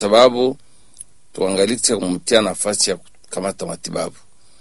sababu tuangalishe kumtia nafasi ya kukamata matibabu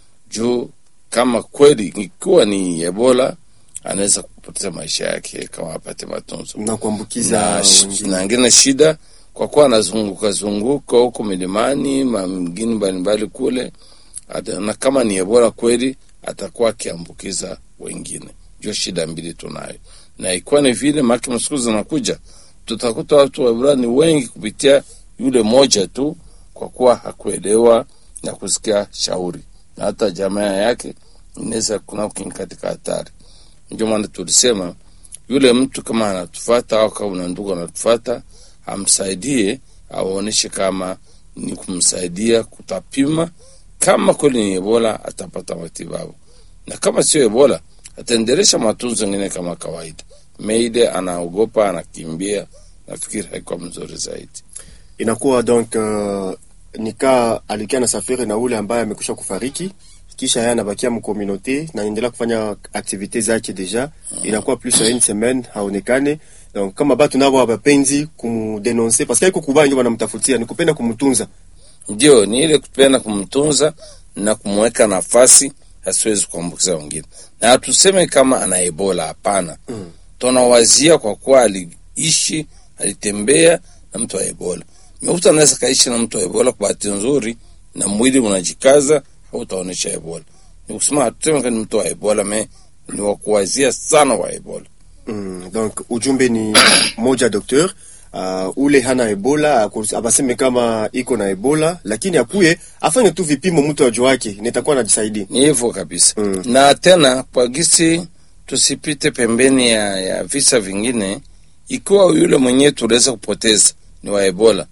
juu kama kweli ikiwa ni Ebola anaweza kupoteza maisha yake kama apate matunzo na kuambukiza na, sh- wengine. na ingine shida kwa kuwa anazunguka zunguka huko milimani ma mingine mbalimbali kule ata, na kama ni Ebola kweli atakuwa akiambukiza wengine. Ndio shida mbili tunayo, na ikiwa ni vile maki msiku zinakuja tutakuta watu wa Ebola ni wengi kupitia yule moja tu, kwa kuwa hakuelewa na kusikia shauri, na hata jamaa yake inaweza kuna kuingia katika hatari. Ndio maana tulisema yule mtu kama anatufata au kama una ndugu anatufata, amsaidie, awaonyeshe kama ni kumsaidia kutapima kama kweli ni Ebola atapata matibabu, na kama sio Ebola ataendelesha matunzo mengine kama kawaida. Meide anaogopa, anakimbia, nafikiri haikuwa mzuri zaidi. inakuwa donc uh, nika alikia na safiri na ule ambaye amekwisha kufariki kisha yeye anabakia mkomunote na endelea kufanya aktivite zake deja inakuwa plus ya une semaine haonekane donc kama batu nabo habapenzi kumdenonse parce que haiko kubaya ndio wanamtafutia ni kupenda kumtunza Ndio ni ile kupenda kumtunza na kumweka nafasi asiwezi kuambukiza wengine, na hatuseme kama ana Ebola, hapana. Mm. Tunawazia kwa kuwa aliishi alitembea na mtu wa Ebola. Mtu anaweza kaishi na mtu wa Ebola kwa bahati nzuri, na mwili unajikaza, hautaonesha Ebola. Ni kusema hatuseme kama ni mtu wa Ebola, me ni wa kuwazia sana wa Ebola. Mm, donc ujumbe ni moja docteur uh, ule hana ebola aku- abaseme kama iko na ebola lakini akuye afanye tu vipimo mtu ajua wake nitakuwa najisaidia ni hivyo kabisa Mm. na tena kwa gisi tusipite pembeni ya, ya visa vingine ikiwa yule mwenyewe tuliweza kupoteza ni wa ebola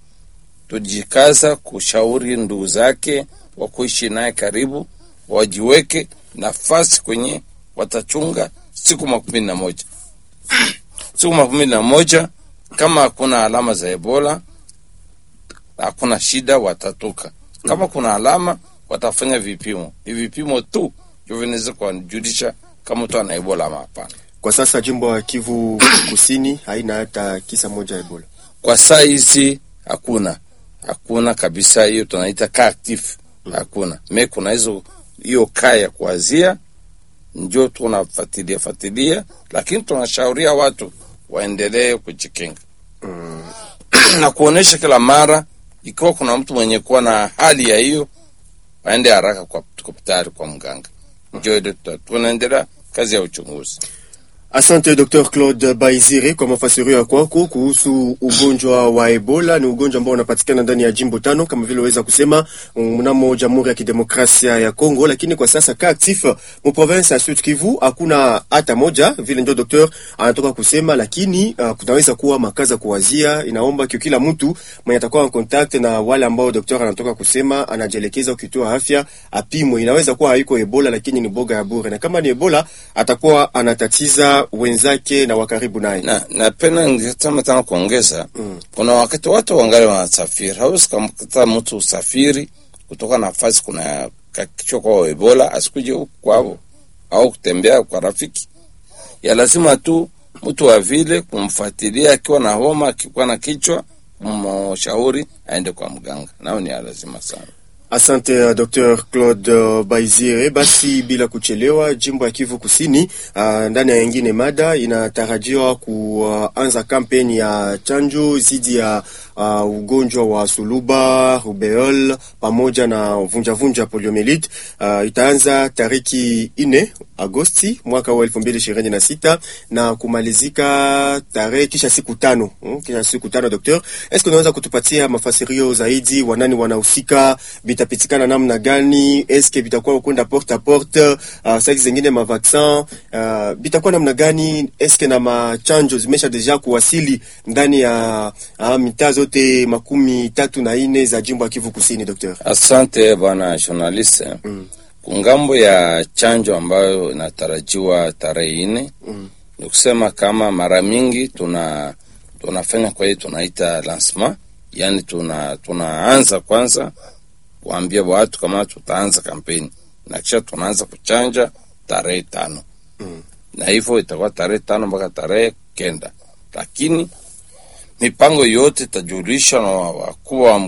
tujikaza kushauri ndugu zake wa kuishi naye karibu wajiweke nafasi kwenye watachunga siku makumi na moja siku makumi na moja kama hakuna alama za ebola hakuna shida watatoka kama kuna alama watafanya vipimo ni vipimo tu ndio vinaweza kuwajulisha kama mtu ana ebola ama hapana kwa sasa jimbo ya kivu kusini haina hata kisa moja ya ebola kwa saa hizi hakuna hakuna kabisa hiyo tunaita kaa active hakuna me kuna hizo hiyo kaa ya kuazia ndio tunafuatilia fuatilia lakini tunashauria watu waendelee kujikinga na kuonesha kila mara ikiwa kuna mtu mwenye kuwa na hali ya hiyo waende haraka kwa hospitali kwa mganga ndio ile tuta- tunaendelea kazi ya uchunguzi Asante Dr. Claude Baizire kwa mafasirio ya kwako kuhusu ugonjwa wa Ebola. Ni ugonjwa ambao unapatikana ndani ya jimbo tano kama vile waweza kusema mnamo Jamhuri ya Kidemokrasia ya Kongo, lakini kwa sasa ka actif mu province ya Sud Kivu hakuna hata moja, vile ndio docteur anatoka kusema, lakini uh, kunaweza kuwa makaza kuwazia. Inaomba kio kila mtu mwenye atakuwa en contact na wale ambao docteur anatoka kusema anajielekeza kituo ya afya apimwe. Inaweza kuwa haiko Ebola, lakini ni boga ya bure, na kama ni Ebola atakuwa anatatiza wenzake na wakaribu naye. na napenda ningesema tena kuongeza Mm. kuna wakati watu wangali wanasafiri hawezi kamkata mtu usafiri kutoka nafasi kuna kakichwa kwa ebola asikuje huku kwao au kutembea kwa rafiki ya lazima tu mtu wa vile kumfuatilia akiwa na homa akikuwa na kichwa kumshauri aende kwa mganga nao ni ya lazima sana Asante uh, Dr. Claude uh, Baizire. Basi bila kuchelewa, jimbo ya Kivu Kusini uh, ndani ya yengine mada inatarajiwa kuanza kampeni ya chanjo dhidi ya uh, ugonjwa wa suluba, rubeol pamoja na vunjavunja poliomelite. Uh, itaanza tariki ine Agosti mwaka wa elfu mbili ishirini na sita na kumalizika tarehe kisha siku tano hmm, kisha siku tano. Docteur, eske unaweza kutupatia mafasirio zaidi, wanani wanahusika, bitapitikana namna gani? Eske bitakuwa kwenda porte a porte, uh, saizi zingine mavaksin uh, bitakuwa namna gani? Eske na machanjo zimesha deja kuwasili ndani ya uh, mitaa zote makumi tatu na ine za jimbo ya Kivu Kusini, Docteur? asante bwana journaliste Mm. kungambo ya chanjo ambayo inatarajiwa tarehe nne Mm. ni kusema kama mara mingi tuna tunafanya kwa hiyo tunaita lancement yani tuna tunaanza kwanza kuambia watu kama tutaanza kampeni na kisha tunaanza kuchanja tarehe tano Mm. na hivyo itakuwa tarehe tano mpaka tarehe kenda lakini mipango yote itajulishwa na wakuu wa